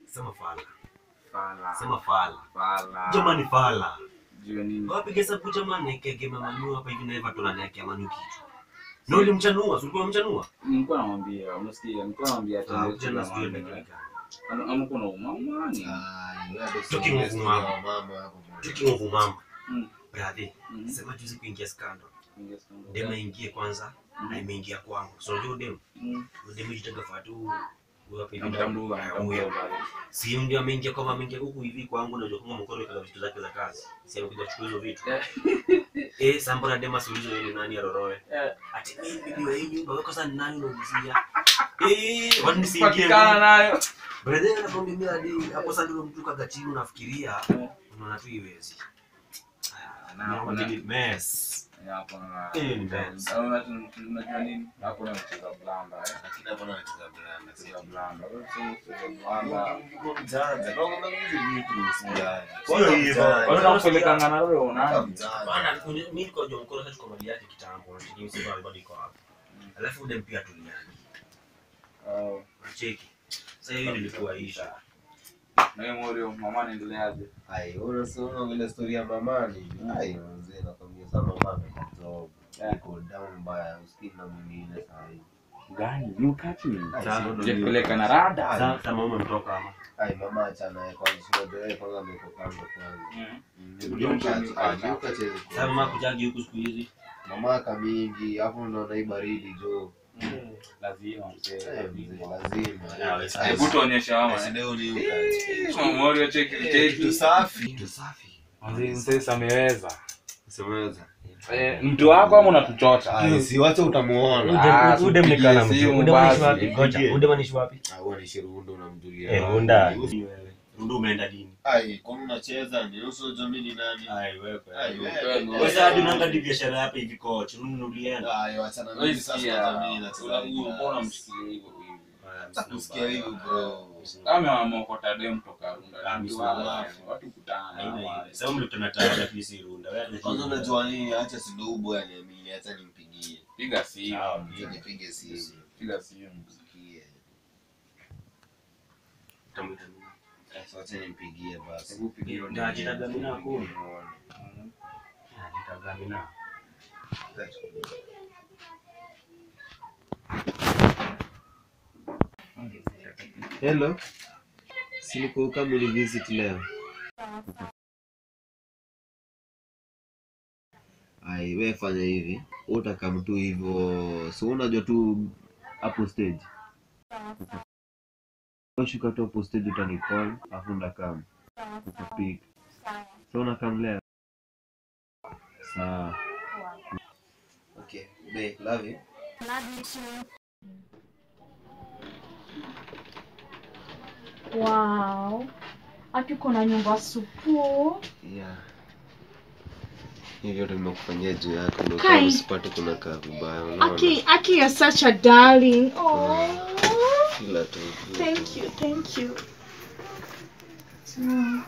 Sema fala. Fala. Sema fala. Fala. Jamani fala. Jua nini? Wapiga hesabu jamani kege mama nua hapa hivi na Eva tunaniwekea manu kitu. Na ulimchanua, si ulikuwa umemchanua? Nilikuwa namwambia, unasikia? Nilikuwa namwambia Ah, atende jana tu sijui na imekana. mama. Ama kuna umamani. Talking of mama. Talking of mama. Mm. Brother, Mhm. sema juzi kuingia scandal. Yes, ndio. Dema ingie kwanza na imeingia kwangu. So unajua dem, Mm. dem jitaga fatu huyo hapa hivi. Namtambua, namtambua Huyo. pale. Si ndio ameingia kama ameingia huku hivi kwangu na unajua kama mkono kaza vitu zake za kazi. Si amekuja kuchukua hizo vitu. Eh, sambona dema siulizo yeye ni nani aroroe. Eh, Ati mimi bibi wa hii nyumba wewe sasa ni nani unaulizia? Eh, watu nisiingie. patikana nayo. Brother anakwambia mimi hadi hapo sasa ndio mtu kaga chini unafikiria Eh. unaona tu iwezi. Na hapo na- mess. hapo na- Eh, ni bad. Au una- unajua nini? Hapo na mcheza blanda, eh. Lakini hapo anacheza blanda. Mcheza blanda. Wewe sio mcheza blanda. Mjanja. Kwa nini hizi vitu usijali? Sio hivyo. Wale wanakupelekanga na wewe unaje? Bana, mimi niko jua mkono sasa kwa mali yake kitambo, unacheki msiba bado iko hapo. Alafu dem pia tuliani. Oh. Unacheki. Sasa hiyo ilikuwa isha. Na wewe Morio, mama anaendeleaje? Ai, unasoma vile story ya mamani. Ai, mzee nakwambia sana mama ametoka. Yeah. Iko down mbaya, usikii na mwingine saa hii. Gani? You catch me. Ai, Sasa, sio ndo Je, ni- peleka na rada. Sasa kama mama mtoka ama. Ai, mama achana naye kwanza, sio ndio yeye kwanza ameko kando kwanza. Mm. Mm, Ndio Luka- mtu ah, ni- Luka chezi Sasa mama kujagi huku siku hizi. mamaka mingi afu unaona hii baridi jo Mm. Lazima mzee. Eh, mzee, lazima. lazima Ah, Eh, Hebu tuonyeshe mama. eh, eh. leo ni Luka. Mama Morio cheki Eh, cheki. kitu safi Kitu safi. Mzee mzee ameweza. Usemeweza. Eh, mtu wako ama unatuchocha? Ai, si wacha utamuona Ah, Udem ni kana mtu. simu Udem anaishi basi. wapi? Ngoja, Udem anaishi wapi? Ah, huwa ni Shirundo unamjulia. Eh, Runda. Runda umeenda dini. Ai, kwani unacheza ni nusu jamii ni nani? Ai wewe. Ai, wewe. Wewe sasa hadi unaangalia biashara hapa hivi coach. Runda ulienda. Ai, wachana na mimi sasa jamii nacheza. Kusikia hivyo bro. kama wamokota dem toka Runda, Ah, mtu mimi wa- sawa. watu kutana. Haina hiyo. Sasa mlikutana tayari at least Runda. Wewe Kwanza unajua nini? Acha sidogo aniamini, acha nimpigie. Piga simu, Sawa. Acha nipige simu. piga simu. Sikie. Utamwita nini? Sasa acha nimpigie basi. Hebu pigia Ndio, ajitaga mimi na Nipigie kumi. muone. Nitagamina. Hello. Si niko kama uli visit leo. Ai, wewe fanya hivi. Wewe utakam tu hivyo. So unajua tu hapo stage. Shuka tu hapo stage utanicall, afu ndakam. Pick. So unakam leo. Sawa. Okay, babe, love you. Wow. Ati uko na nyumba supu. Yeah. Hivi vyote nimekufanyia juu yako ndio Kai. kama usipate kuna kaa vibaya. Unaona? Aki, Aki, you're such a darling. Oh. Fila tu. fila Thank tu. you, thank you. Mm,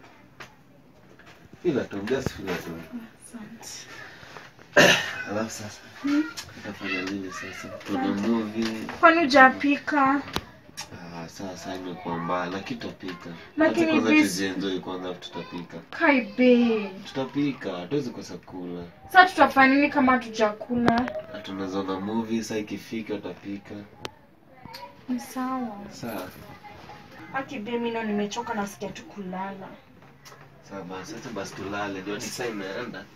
Fila tu, just fila tu. asante. Alafu sasa utafanya nini sasa? Tuna movie. Kwani hujapika? Ah, sasa imekuwa mbaya lakini tutapika. Lakini Acha kwanza this- tujienjoy kwanza afu tutapika. Kai babe. Tutapika, hatuwezi kosa kula. Sasa tutafanya nini kama hatujakula? Na tunaweza ona movie saa ikifika utapika. Ni sawa. Sawa. Aki babe, mimi leo nimechoka nasikia tu kulala. Sawa basi, acha basi tulale. Ndio ni saa imeenda.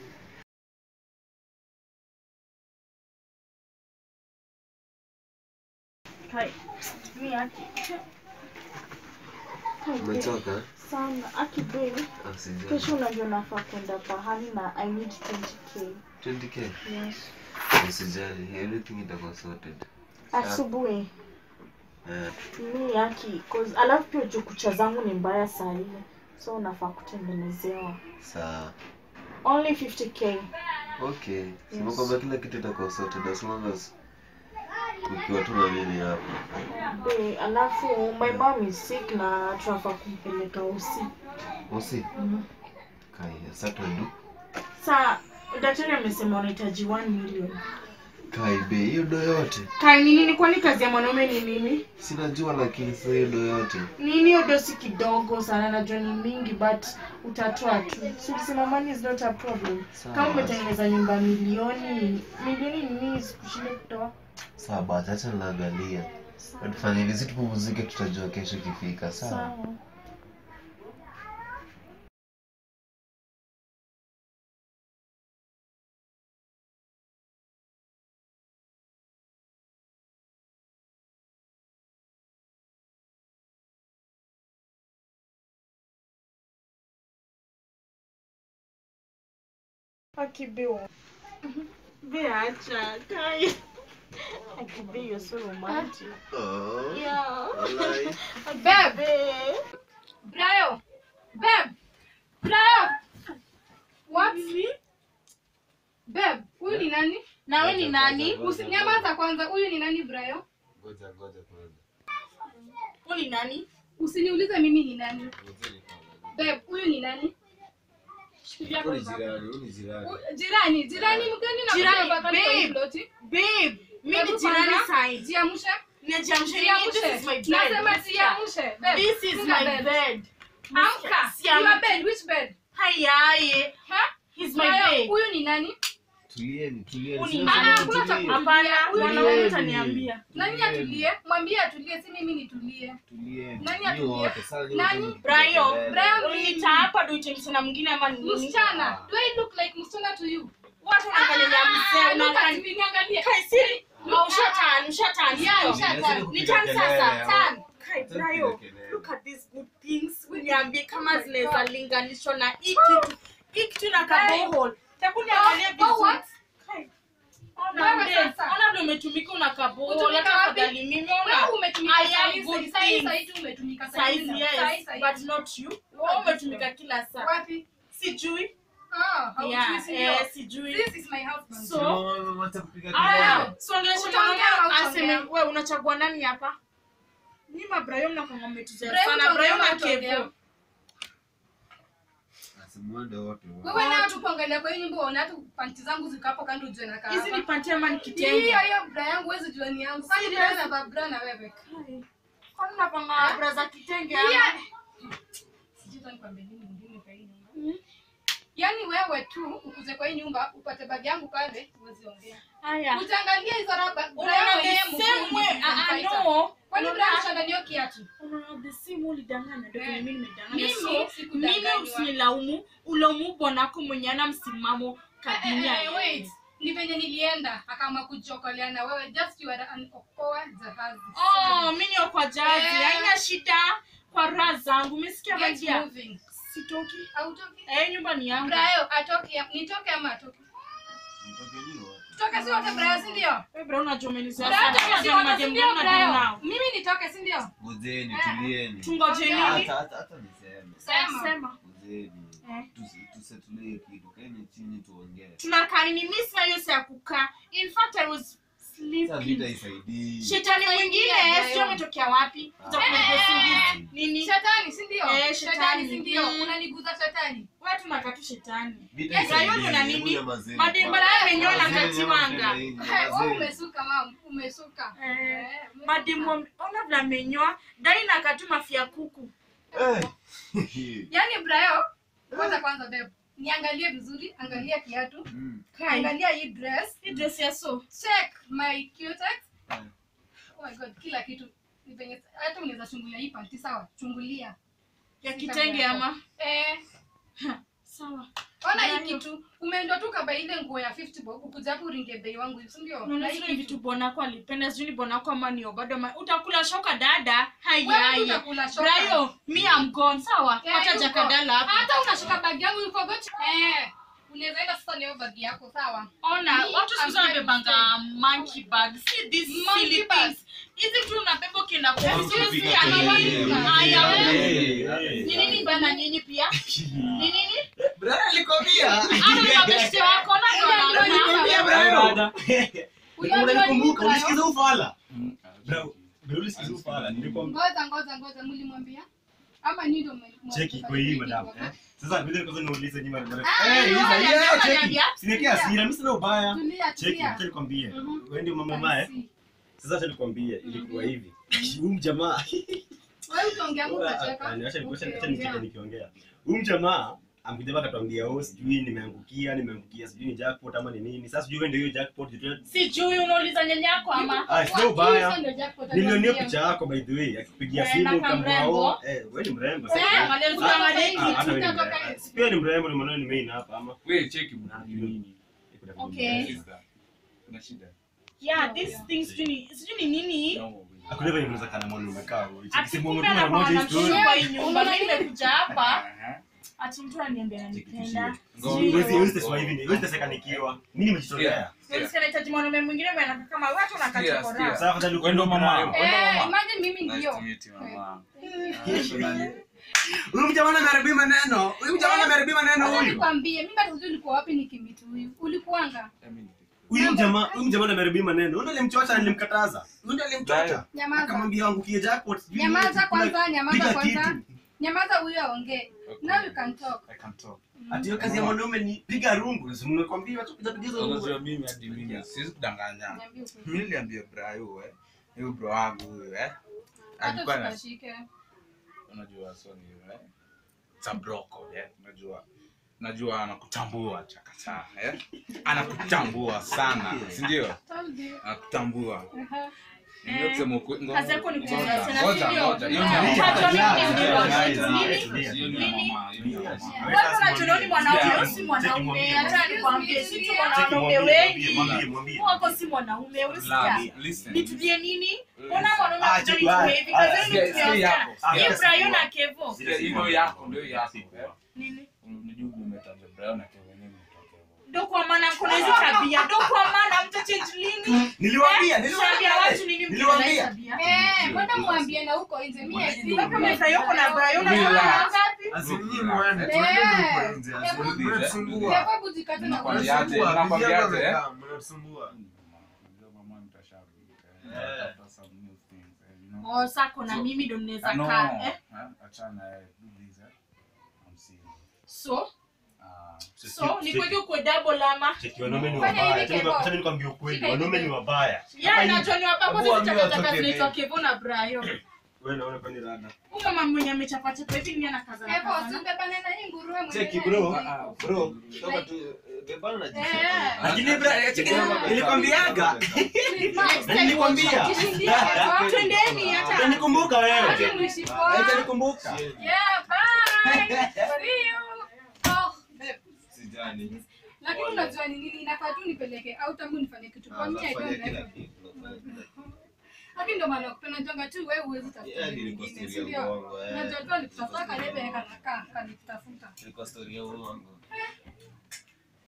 Kai. Mimi Aki. Kai babe. Umechoka? Sana. Aki babe. Usijali. Kesho unajua nafaa kwenda pahali na I need 20k. 20k. Yes. Usijali, everything itakuwa sorted. Asubuhi. Eh, mi yaki cause alafu pia juu kucha zangu ni mbaya saa hii so unafaa kutengenezewa sawa. only 50k Okay. Sema Yes. kwamba kila kitu itakuwa sorted as long as ukiwa tu na mimi hapo. Be, alafu my mom is sick na tunafaa kumpeleka usi Usi. mm. Kaya, sasa tuendu. saa daktari amesema unahitaji 1 million kaibe hiyo do yote kai ni nini kwani kazi ya mwanaume ni nini sinajua lakini sasa hiyo do yote nini hiyo dosi kidogo sana najua ni mingi but utatoa tu si ulisema money is not a problem Sawa. kama umetengeneza nyumba milioni milioni ni nini sikushinde kutoa sawa basi acha naangalia tufanye hivi si tupumzike tutajua kesho ikifika sawa sawa Akibiwa. Beacha, kai. Akibi, you're so romantic. Oh, Yeah. walai. Babe. Brayo. Babe. Brayo. What? Babe, huyu ni nani? Na wewe ni nani? Usinyamaza kwanza. Huyu ni nani Brayo? Ngoja, ngoja kwanza. Wewe ni nani? Usiniulize mimi ni nani. Babe, huyu ni nani? Shikilia Huyu ni kwanza. jirani, huyu ni jirani. U- Jirani, jirani mgani na Jirani, kutoka kwa babe. hii ploti? Babe, mimi Hebu ni jirani kwanza, side. Jiamshe. Nijiamshe nini? This is my Jiamshe. bed. Nasema Sikia. jiamshe. Babe, This is funga my bed. bed. Amka. Siam- Your bed, which bed? Hayaye. Ha? He's my Brayo, babe. Huyu ni nani? Tulieni, tulieni. Huyu ni Sina nani? sema Hakuna cha tulie. Hapana, Huyu ni mwanaume nani? utaniambia. Nani atulie? Mwambie atulie, si mimi nitulie. Tulieni. Nani Nyi atulie? wote, sasa nyi Nani? wote Brayo, mpiga Brayo kelele. Uliniita hapa ndio uite msichana mwingine ama ni nini? Msichana, do I look like msichana to you? Watu wanaangalia Ah, mzee, look at unaangalia. me, niangalie. Kai siri. Au ushatan, ushatan. Yeah, sio? ushatan. Lazima Ni kupiga tan kelele, sasa, hawa. Tan. Kai Lazima Brayo, kupiga kelele. look at these good things. Uniambie kama my zinaweza God. linganishwa na hii kitu. Hii kitu na kabohol. Hebu niangalie Oh, vizuri. what? Kai. Wewe Ona ndio, sasa. ona ndio umetumika una kabohol. Utumika Hata wapi? afadhali mimi Wewe ona. umetumika I am sahi, good sahi, things. sahi tu umetumika sahi. Size Sahi, yes, sahi. but not you. Wewe umetumika kila saa. Wapi? Sijui. Ah, haujui, Yeah, si ndio? eh, sijui. This is my husband. So, Mama, wacha kupiga Aya, kelele. songelesha Utaongea mwanaume au aseme utaongea? we unachagua nani hapa? Ni mabrahim na kama umetuzea Brahim sana. utaongea Brahim na au utaongea? Kevo. Asimuende wote wa- Wewe na watu kuangalia kwa hii nyumba unaona hata panti zangu ziko hapo kando ujue na Hizi ni panty ama ni kitenge? Hiyo hiyo bra yangu huwezi jua ni yangu. Kwani bra na ba- bra na wewe? Kwani unapanga bra za kitenge ama? Yeah. Sijui hata nikwambie nini mwingine kwa hii nyumba. Yaani wewe tu ukuze kwa hii nyumba upate bagi yangu pale uwezi ongea. Haya. Utaangalia hizo raba bra Unaona yangu the yenyewe same mgumu way. Ah, ah, nikamfaita. no. Kwani bra Unaona- mshandanio kiatu? Unaona the same way ulidanganya ndio Eh. vile mimi nimedanganya. Mimi So, sikudanganywa. mimi usinilaumu, ulaumu bwanako mwenye ana msimamo kadunia. Eh, eh, wait. Ni venye nilienda akama kujokolea na wewe just you are an okoa jahazi. Oh, mimi ni kwa jazi. Eh. Haina shida kwa raha zangu. Umesikia Get magia? moving. Sitoki. Hautoki? Eh, nyumba ni yangu. Brayo atoke nitoke ama atoke? Mtoke nyi wote. Tutoke si wote Brayo si ndio? Wewe bro unajua umenizea Brayo sana. toke si Unajua wote si madem ndio gani na Brayo? nao. Mimi nitoke si ndio? Ngojeni, Eh. tulieni. Tungoje nini? Hata- hata- hata niseme. Sema. Sema. Ngojeni. Eh. Tusi- tusettle hiyo kitu. Kaeni chini tuongee. Tunakaa nini? Mimi sina hiyo saa ya kukaa. In fact I was Sasa vita sleeping. isaidii. Shetani mwingine Brayo. sio umetokea wapi? Kuja kunipa usingizi. Nini? Shetani si ndio? Eh, Shetani shetani. si ndio? Mm. Unaniguza shetani. Wewe tunakaa tu shetani. Vita Yes, Brayo isaidii. ndio na Hebu nini? nyamazeni Madem kwanza. bana amenyoa na Nyamazeni, katiwanga. nyamazeni, Eh, wewe nyamazeni. umesuka mama, umesuka. Eh, Eh, umesuka. Madem wame- ona vile amenyoa. Dai na katuma fia kuku. Eh. Yaani Brayo, kwanza kwanza bebe. Niangalie vizuri, angalia kiatu. Mm. Kai. Angalia hii dress. Hii dress ya so. check my cutex. Eh. Oh my god, kila kitu ni venye hata unaweza chungulia hii panti sawa, chungulia. Ya kitenge ama? Eh, Sawa. ona hii Brayo. kitu umeenda tu kaba ile nguo ya 50 bob ukuja hapo uringe bei wangu, si ndio? Unaona Na hii zile kitu. vitu bwanako alipenda sijui ni bwanako ama ni bado ama utakula shoka dada Wewe tu haiyaye utakula shoka. brayo mi am gone sawa Eh, hata yuko. jakadala hapa Hata unashika bag yangu you forgot. Eh, unaweza enda sasa leo bag yako sawa? ona Me, watu siku hizi I'm wanabebanga monkey bag see this Monkey silly bag. things hizi tu unabeba ukienda kwa Hebu ofisi kupiga si ama kelele, wapi? mzee. Haya, Hey, wewe. hey. ni nini bana nyinyi pia ni nini Brother, alikwambia. hata ni mabeshte wako na ndo Alikwambia, wanaona. brother. Unajua unanikumbuka nini, ulisikiza ufala Mm, Bro, bro, ulisikiza ufala nilikwambia Ngoja ngoja ngoja mlimwambia. Ama ni ndio mwe- mwe- Cheki kwa hii madam. Eh? Sasa vile kwanza niulize nyuma ni Ah, Eh, hizo ngoja, hiyo ngoja, cheki. ngoja. Sinikia hasira, mimi sina ubaya. Tulia, Cheki, tulia. acha nikwambie. Mhm. Wewe ndio mama mae. Sasa acha nikwambie ilikuwa hivi. Huyu mjamaa Wewe utaongea Mungu Acha utacheka. acha acha Okay, nikicheka ongea. nikiongea. Huyu mjamaa amekuja akatuambia oh, sijui nimeangukia, nimeangukia, sijui ni jackpot ama ni nini. Sasa sijui wewe ndio hiyo jackpot. sijui unauliza nyanyako ama Ah, sio Hizo ubaya. ndio jackpot Nilionea aliwaambia. picha yako by the way, akipigia Eh, simu na kama kama mrembo. wao. Eh, wewe ni mrembo Eh, sasa. angalia Ah, usiangalie ah, hivi. hata wewe ni tutatoka mrembo. hivi. Pia ni mrembo, ni mwanao ni main hapa ama. Wewe cheki mna nini? Okay. Shida. Kuna shida. Yeah, this thing sijui ni- sijui ni nini No. Hakuna vile unaweza kana mwanaume kaa wewe. Cheki ati simu kumbe mtu mara moja anakuwa history. anamshukuru kwa hii nyumba Unaona mimi nimekuja hapa Aha. ati mtu ananiambia ananipenda Ngoja. Sijui Huwezi hiyo. huwezi teswa hivi, huwezi teseka nikiwa. Mimi nimejitolea. Unasikia nahitaji mwanaume mwingine mwenye anakaa kama watu Sikia, nakachokora sikia. Sasa afadhali Wewe ndo mama. ukwenda Wewe ndo Eh, mama. imagine mimi Nice ndio. to meet you, mama. Huyu mjamaa ameharibia maneno. Huyu mjamaa ameharibia maneno Acha huyu. nikwambie, mimi hata sijui ulikuwa wapi nikimitu huyu. Ulikuanga? Huyu mjamaa, huyu mjamaa ameharibia maneno. Huyu ndiye alimchocha na nilimkataza. Huyu ndiye alimchocha. Nyamaza. Akamwambia angukie jackpot. sijui Nyamaza nini, kwanza, piga nyamaza kwanza. kitu. Nyamaza huyo aongee. Now you can talk. I can talk. Ati hiyo kazi ya mwanaume ni piga rungu. Si nimekwambia watu kuja piga hizo Unajua rungu. mimi hadi mimi siwezi kudanganya. Niambie ukweli. Mimi niliambia Brayo eh. Huyo bro wangu huyo eh. Hata Alikuwa na usikashike. unajua so ni eh. It's a broko eh. Unajua najua anakutambua chakata eh. Anakutambua sana, si ndio? Told you. Anakutambua. Aha. Ndio kusema ukweli. Ngoja, Kazi yako ni kucheza ngoja, tena, ngoja, si ndio? ngoja. Hiyo ni Yeah. mama. Unajua nini Yeah, ndio yeah, kitu yeah, nini? yeah, Hiyo ni Nini? mama, hiyo ni mama. Wewe unajiona ni mwanaume Yeah. wewe si mwanaume Cheki hata mwambie. nikwambie si tu Cheki wanaume mwambie, wengi mwambie, mwambie. wako si mwanaume unasikia Love, listen. nitulie nini mbona mwanaume Ah, anakuja cheki, nitumie ah, hivi ah, kazi sikia- yenu sikia kutumia yako, sana sikia hiyo Brian yako. na Kevo Zile Ndio siku- yako, ndio yako. siku. nini Unajua umetaja Brayo na Kevin mimi nitoke huko. ndo kwa maana kuna hizi tabia ndo kwa maana mta change lini Niliwaambia, Tuambia niliwaambia. watu nini mkiona hii Niliwaambia. tabia Eh, mbona mwambie na huko nje? Mimi wewe kama Brian uko na Brian Relax. unajua ngapi Asimnyi mwende, Eh. tuende huko nje. Eh, Asimnyi eh, mnatusumbua. Sababu jikate na Nakwambia. kuosha. Nakwambiaje, nakwambiaje, eh? Mnatusumbua. Unajua mama mtashauri. Eh. Tafuta some new things, eh, you know. oh sako na mimi ndo mnaweza No, kaa eh eh, achana eh, do this, eh. I'm serious. so Ah, so ni kweli uko double ama Cheki, wanaume ni Fanya wabaya. hivi, Acha Kevo. acha nikwambie ukweli, Shika hivi, wanaume ni Kevo. wabaya. ya najua ni wapapo Hebu sisi ambia takataka watoke zinaitwa bei. Kevo na Brian Wewe naona kwani rada. huyu mama mwenye amechapa chapa hivi ni anakaza Evo, usibebane na hii nguruwe mwenyewe. Cheki bro, Ah, bro, toka tu eh, bebana na Eh. jicho. Lakini bro, cheki Yeah. nilikwambiaga. Next time Nilikwambia. jishindie, Kevo. twendeni hata Utanikumbuka wewe. Acha niishi poa. Utanikumbuka. Yeah, bye. See you. Oh, babe. Sijani. Lakini unajua ni nini inafaa tu nipeleke au tangu nifanye kitu kwa mimi I Anafanya don't kila like. kitu. anafanya kila kitu. Lakini ndio maana kupenda jonga tu wewe huwezi tafuta Yeah, mwingine, nilikuwa si story ya ndio? uongo, eh. Unajua tu alikutafuta kalebe kana kanitafuta. Ilikuwa story ya uongo.